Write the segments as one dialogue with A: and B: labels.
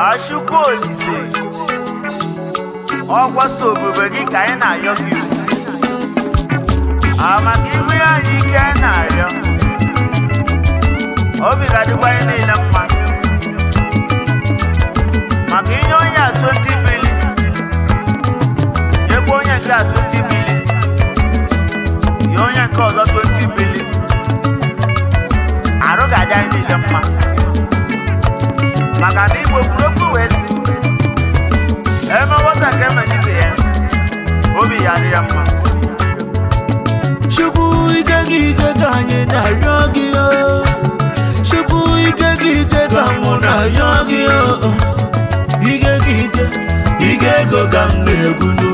A: Achukwu Olise ọkwa so obube gị ka anyị na-ayọ gị amaka ibu ya anyị ike anyị na-arịọ obi ga-adịkwa anyị niile mma maka inye onye a 20 bili nyekwa onye nke a 20 bili nye onye nke ọzọ 20 bili arụ ga-adị anyị niile mma maka na igbo kwuru okwu wee sị eme nwata ka emenye ibe ya obi ya dị ya mma
B: Chukwu ike gị ike ka anyị na-arịọ gị o Chukwu ike gị ike ka mụ na-arịọ gị o Ike gị ike ike ego ka m na-ekwu n'o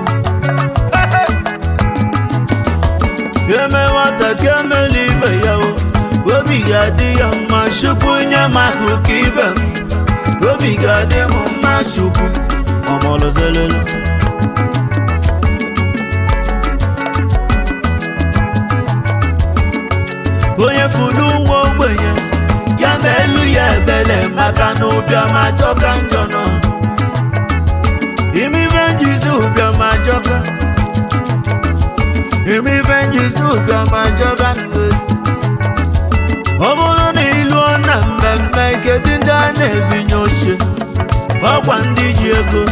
B: Eme nwata ka emela ibe ya o Obi ga-adị ya mma Chukwu nye m akụkụ ibe m Obi ga-adị m mma Chukwu ọmọlọzelele onye fụrụ nwa ogbenye ya ma elu ya ebele maka na ụbịam ajọka njọ nọ imife njizi ụbịam ajọka imife njizi ụbịam ajọka nwe ọ bụrụ na ịlụọ na mmemme kedu ndị a na-ebinye oche ọkwa ndị ji ego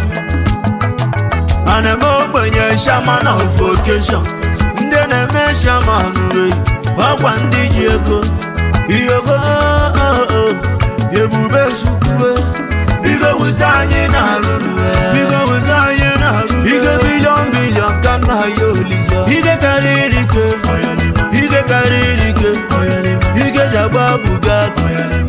B: a na-eme ogbenye shaman of occasion ndị na-eme shaman wee ọkwa ndị ji ego iyogo ebube chukwue bigo wụzi anyị na-arụ bigo wụzi anyị na-arụ ike bilion bilion ka nna ya olise ike karịrị ike ike karịrị ike ike ji agba bugatti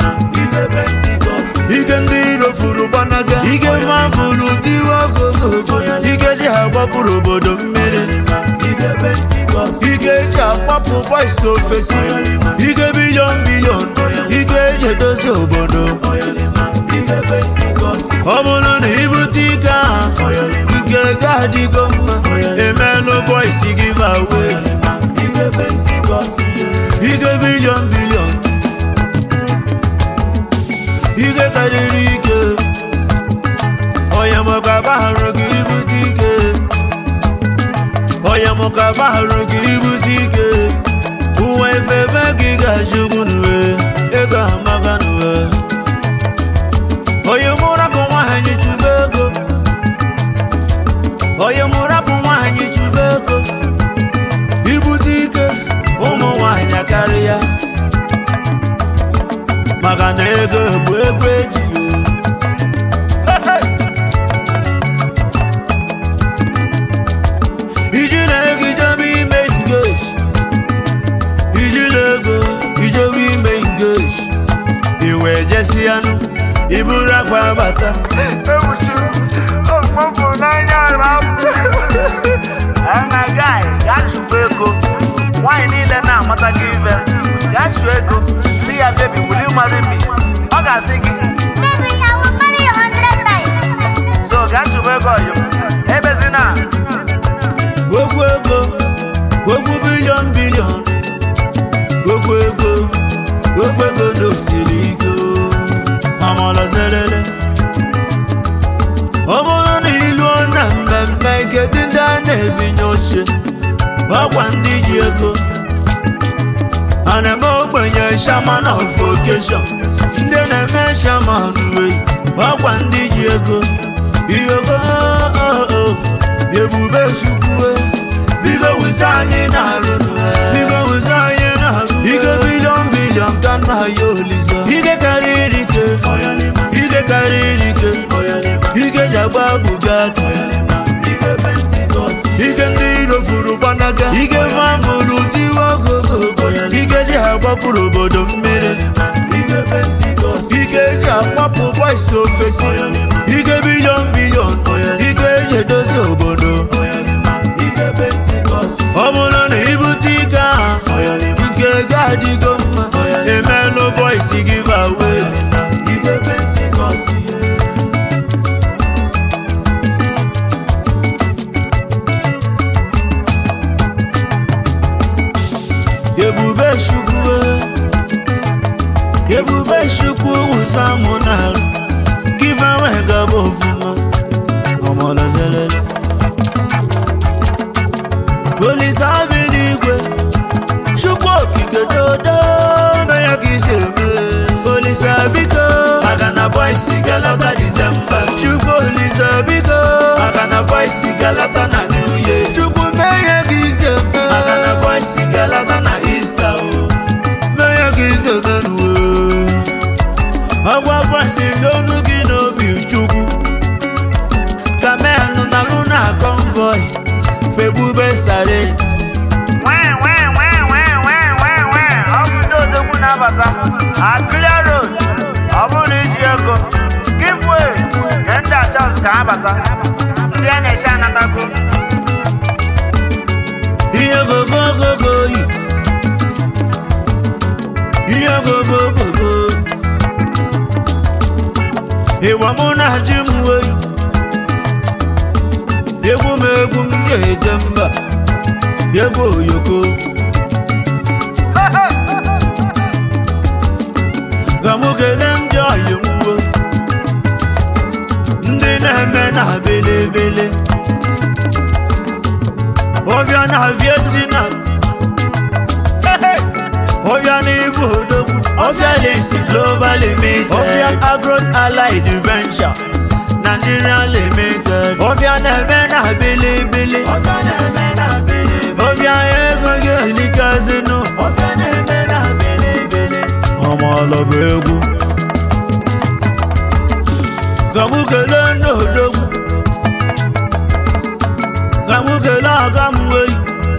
B: ike ndị iro furu gbanaga ike mafuru tiwa ogogogo ike ji agbapụrụ obodo mmiri ike eji akpapụ boys ofesi ike bilion bilion ike eji edozi obodo ọ bụrụ na ibute ike ahụ ike ga-adịgo mma emelụ boys giveaway ike bilion bilion ike karịrị ike onye maka bahụrụ gị ibute ike onye mụka bahụrụ gị ibute ike uwe efebe gị ga-achụgbu n'uwe ego amaka n'uwe onye mụrapụ nwaanyị chụba ego onye mụrapụ nwaanyị chụba ego ibute ike ụmụ nwaanyị karịa maka na ego bụ ego eji ijiri ego ijebe ime engage ijiri ego ijebe ime engage iwe jesi anụ iburu akwa bata
A: ewuchi okpopụ n'anya rapụ ana gai gaa chụba ego nwaanyị niile na-amata gị ive gaa chụọ ego si ya bebi will you marry me ọ ga-asị gị
C: Baby, I will marry you hundred times.
A: so gaa chụba ego ọyọ ebezina
B: ogwu ego ogwu bilion bilion ogwu ego ogwu ego n'osiri ike ọmọlọzelele ọ bụrụ na iluo na mmemme kedu ndị a na-ebinye oche ọkwa ndị ji ego a na-eme ogbenye shaman of occasion ndị na-eme shaman wee ọkwa ndị ji ego iyogo ebube chukwue bigo wụzi anyị na-arụ bigo wụzi anyị na-arụ ike bilion bilion ka nna ya olise ike karịrị ike ike karịrị ike ike ji agba bugatti ike ndị iro furu gbanaga ike mafuru tiwa ogogogo ike ji agbapụrụ obodo mmiri ike eji akpapụ boys ofesi ike bilion bilion ike eji edozi obodo ọ bụrụ na ibute ike ahụ ike ga-adịgo mma emelụ boys giveaway ebube chukwu ebube chukwu wụsa mụ n'arụ ka ife nwee gaba ofuma ọmọlọzelele olise abi n'igwe chukwu okike dodo mee ya ka isi eme olise biko maka na boisi galata disemba chukwu olise biko maka na boisi galata na new year chukwu mee ya ka isi eme maka na boisi galata na ista o mee ya ka isi eme nuwe ọgwa boisi n'onu gị n'obi chukwu ka menụ na luna convoy fegbube sare
A: Wee, wee, wee, wee, wee, wee, wee. Ọ bụ ndị odogwu na-abata Akịrịa road ọ bụrụ iji ego give way nye ndị achọs ka ha bata ndị a na-eche anatago
B: ihe gogogogo yi ihe gogogogo ịwa mụ na ji m wei egwu m egwu m ga-eje mba egwu oyoko ka mụ kelee ndị ọyị m wo ndị na-eme na belebele ọbịa na vietnam ọbịa na ibu odogwu ọbịa lesi global limited ọbịa agro allied venture nigeria limited ọbịa na-eme na bilibili ọbịa ego gị elikazinu ọmọlọbụ egwu ka mụ kelee ndị odogwu ka mụ kelee aga m wei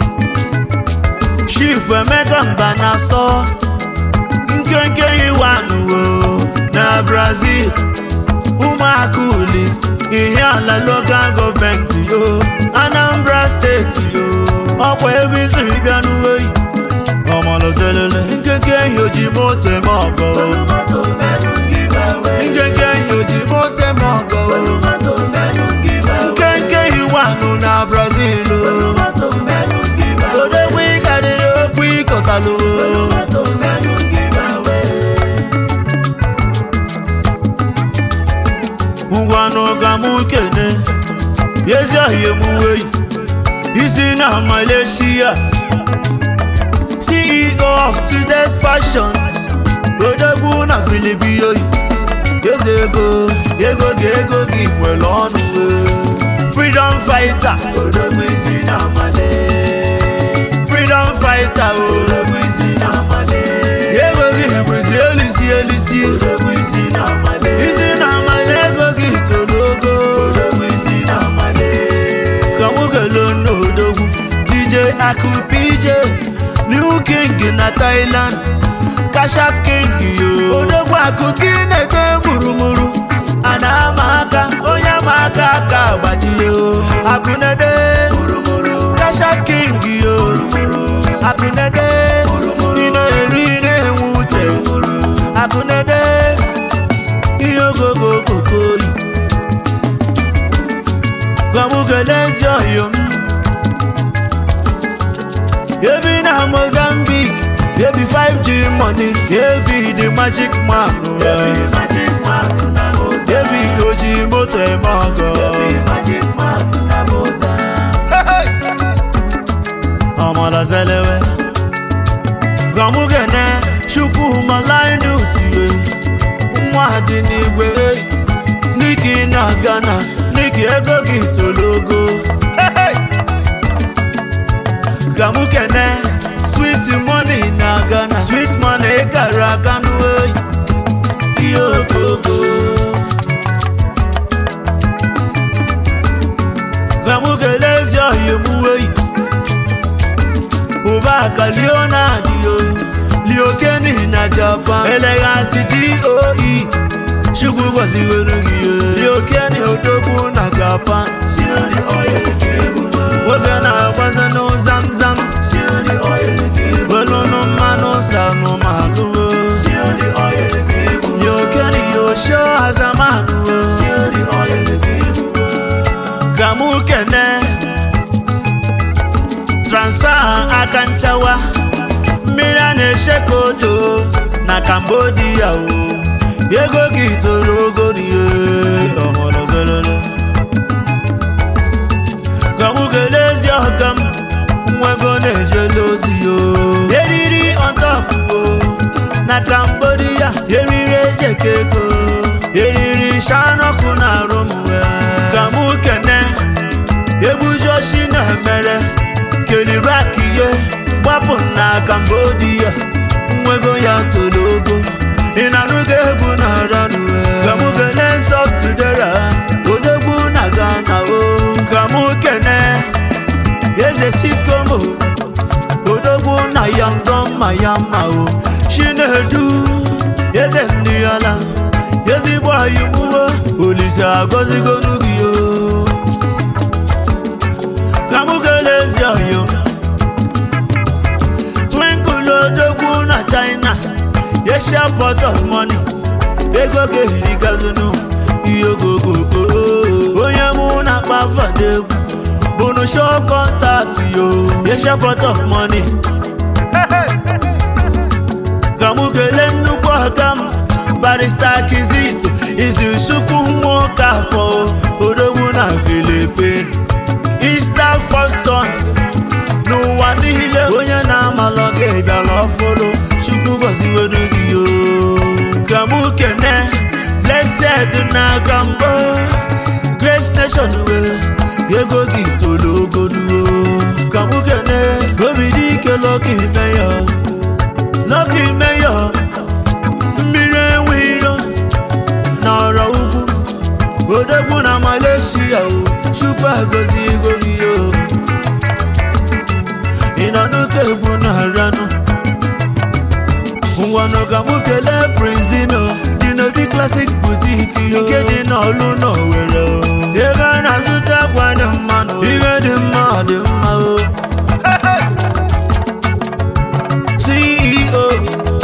B: chief emeka mba na asọ nkenke iwanuwo na brazil ụmụaka uli ihe ala local gọọmenti yo anambra steeti yo ọkwa ebe isiri bịa n'uweyi ọmọlọzelele nkenke ehi oji moto eme ọgọ nkenke ehi oji moto eme ọgọ nkenke iwanu na brazil o. odogwu ịkarịrị okwu ịkọtalụ ngwanụ ka mụ kene ezi ahịa emuweyi isi na malaysia ceo of today's fashion odogwu na filipiyoyi eze ego ego ga ego gị nwere ọnụ freedom fighter odogwu isi na malaysia freedom fighter o ego gị bụzi elisi elisi isi na amala ego gị toro ogo ka mụ kele n'odogwu dj akụ pj new king na thailand kashat king yo odogwu akụ gị na-ete murumuru a na-ama aka onye ama aka aka agbajie o akụnede kashat king yo akụnede ị na-eri ị na-enwe uche akụnede ihe ogogo okokoyi gwamukele ezi ọhịa m ebi na mozambique ebi 5g money ebi the magic man ebi oji moto eme ọgọ ọmọlọsẹlẹwẹ gwamukene chukwuma linus we nwa dị n'igwe n'iki na ghana n'iki ego gị tologo ka mụ kene sweet money na ghana sweet money kara aka n'oyi ihe ogogo ka mụ kelee ezi ọhịa emuweyi ụba ka leonard yo liokeni na japan eleghasi doe chukwu gọziwere gị ihe liokeni odogwu na japan nwoke na-agbaza n'ụzamzam welụnụ mmanụ sanụmanụwo liokeni yosho azamanụwo ka mụ kene transfa aka nchawa mmiri a na-eche ka odo na cambodia o ego gị toro ogo n'ihe ọhụrụ zelele ka mụ kelee ezi ọka m nwego na-ejele ozi yo eriri ọtọpụ na Cambodia eriri ejeke ego eriri shanọkụ na arụ m wee ka mụ kene egbujoshi na-emere kelirak ihe gbapụ na Cambodia nwego ya toro ogo ị na-anụgo egwu na ranwe ka mụ kelee sọftudera odogwu na Ghana o ka mụ kene eze siskomo odogwu na yangọ mma ya mma o chinedu eze ndị ala ezigbo ayimuwo olise agọzigonu gị o ka mụ kelee ezi ọyọ twinkle odogwu na china asia port of money ego ga-eri gazunu ihe ogogogo onye mụ na-akpa fadegwu bụnụ show contact yo asia port of money ka mụ kelee nnukwu ọga m barista kizito izuchukwu nwoke afọ odogwu na filipin easter foson n'ụwa niile onye na-amalọ gị bịara ọfụrụ chukwu gọziwedu gị o ka mụ kene blessed na gambo grace nation wee ego gị toro ogoduo ka mụ kene obi dị ike lọki meyọ lọki meyọ mmiri enwe iro na ọrọ ugwu odogwu na malaysia o chukwu agọzi ego gị o ị nọ n'oke egwu na-aranụ ngwanụ ka mụ kelee prinzino dị n'obi klasik butik nke dị n'ọlụ n'owere o. ebe a na-azụta akwa dị mma na ihe dị mma ọ dị mma o ceo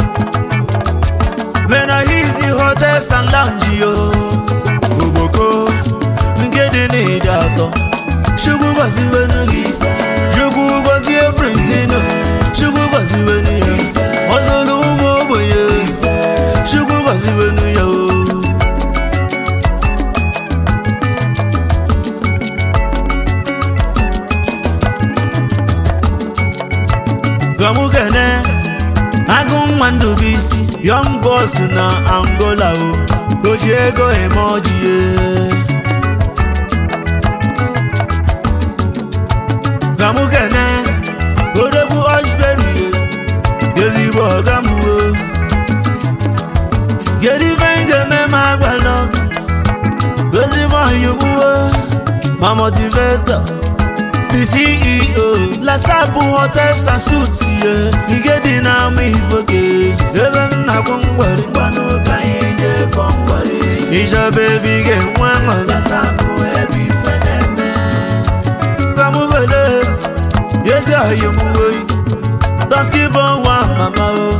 B: venahizi hotels and lounge yo ogboko nke dị n'ịdị atọ chukwu gọziwenu gị chukwu gọzie prinzino chukwu gọziwenu ya ọzọlụ ụmụ ogbenye chukwu gọziwenu ya o gamukene agụ nwa ndụbụisi young boss na angola o o ji ego eme ọjie gamukene odogwu osberi ezigbo ọga m o kedu ife m ga-eme ma agbalọ ezigbo ọyịmụwo ma motivator the ceo lasabu hotels and suits ye ike dị n'ama ifoke ebe m na-akwụ ngwari gbanụ ka anyị ga-ekọ ngwari ịchọba ebe ị ga-enwe aṅụrị lasabụ ebe ife na-eme kamugole yezi ọyịmụwoyi dọskibo nwa mama o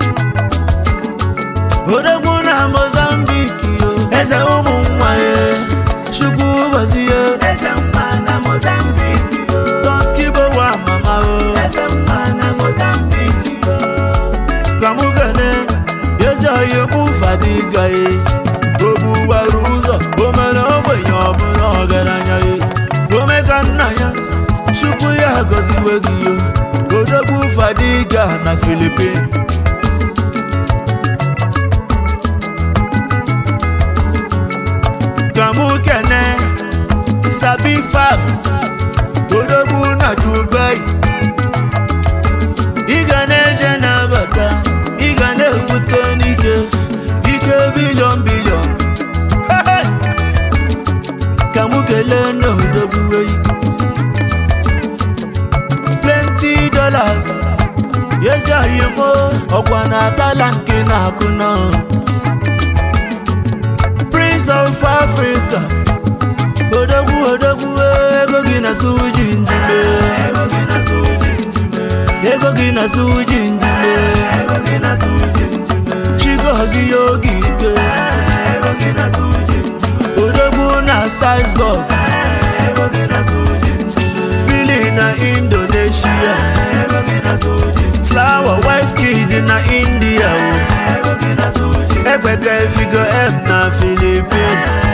B: odogwu na mozambiki yo eze ụmụ nwa ya chukwu gọzie eze mma na mozambiki yo dọskibo nwa mama o eze mma na mozambiki yo kamugene yezi ọyịmụ fadiga ye ogbuwara ụzọ o mere ogbenye ọbụla ọgaranya ye ome ka nna ya chukwu ya gọziwe gị yo odogwu fadiga na filipin kamu kene sabi fabs odogwu na dubai ị ga na-eje na-abata ị ga na-ekwute n'ike ike bilion bilion ka mụ kelee na odogwu eyi plenty dollars yezi oyimo ọkwa na atala nke na-akụ nọ prince of africa odogwu odogwu ego gị na suji njume ego gị na suji njume chigozi ya oge ike odogwu na sizebog bili na indonesia flower whiskid na india o ekpeke figo m na philippine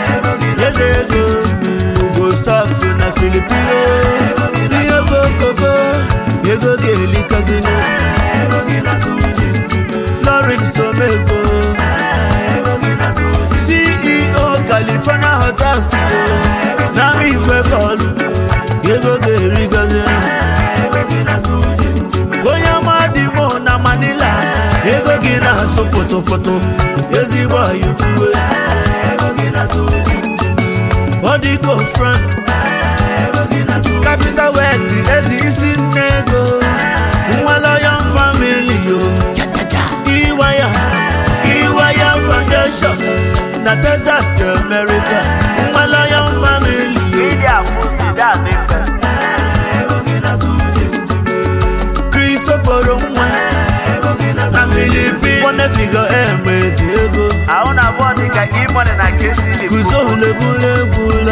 B: yubuwe Bodigo front Capital wet ezi isi nne ego Nwaloyon family yo Iwaya Iwaya foundation na Texas America Nwaloyon family yo
A: Ili afụzi da n'ife.
B: Chris okporo nwa na Philippines Nwanne figo eme ezi ego
A: Ahụ na abụọ dị ka e-money na KCB.
B: Kuzo lebule egwu